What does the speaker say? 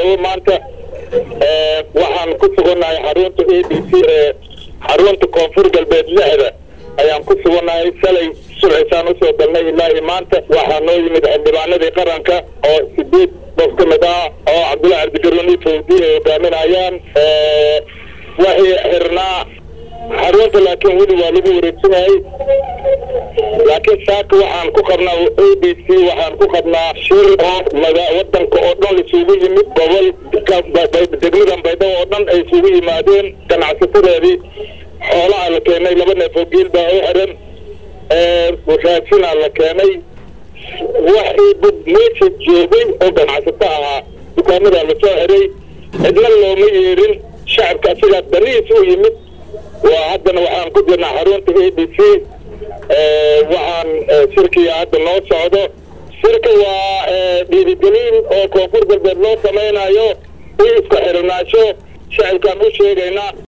baydhabo maanta waxaan ku sugannahay xarunta a b c ee xarunta koonfur galbeed lixda ayaan ku sugannahay shalay sulxisaan usoo galnay ilaa iyo maanta waxaa noo yimid xildhibaanadii qaranka oo sideed qof ka mid ah oo cabdullahi cabdigaruuni fawdi ay hogaaminayaan waxay xirnaa xarunta laakiin weli waa lagu wareegsanayay laakiin saaka waxaan ku qabnaa a b c waxaan ku qabnaa shir oo wadanka oo dhan isugu yimid gobol degmadan baydhabo oo dhan ay isugu yimaadeen ganacsatadeedii xoolaha la keenay laba neef oo geel baa u xiran raashinaa la keenay waxii dad meesha joogay oo ganacsato ahaa dukaamadaa lasoo xiray cidna looma yeerin shacabka asigaa danihiis u yimid waa haddana waxaan ku jirnaa xarunta a b c waxaan shirkiga hadda noo socdo shirka waa dhiirigelin oo koonfur galbeed loo samaynayo i isku xirnaasho shacabkaan u sheegaynaa